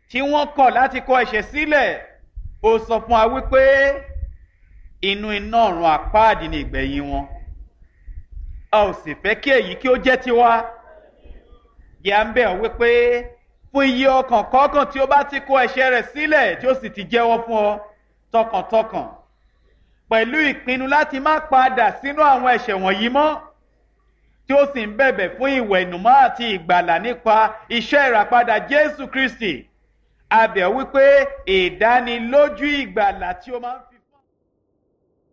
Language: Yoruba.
tí wọ́n kọ̀ láti kọ ẹ̀ṣẹ̀ sílẹ̀ ó sọ fún wa wípé inú iná ọ̀run àpáàdì ni ìgbẹ̀yìn wọn a ò sì fẹ́ kí èyí kí ó jẹ́ tiwa yà ń bẹ̀ ọ́ wípé fún iye ọkàn kọ̀ọ̀kan tí ó bá ti kó ẹ̀ṣẹ̀ rẹ̀ sílẹ̀ tí ó sì ti jẹ́wọ́ fún ọ tọkàntọkàn pẹ̀lú ìpinnu láti má padà sínú àwọn ẹ̀ṣẹ̀ wọ̀nyí mọ́ tí ó sì ń bẹ̀bẹ̀ fún ìwẹ̀nùmọ́ àti ìgbàlà nípa iṣẹ́ ìràpadà Jésù Kristi a bẹ̀ ọ́ wípé ìdánilójú ìgbàlà tí ó máa ń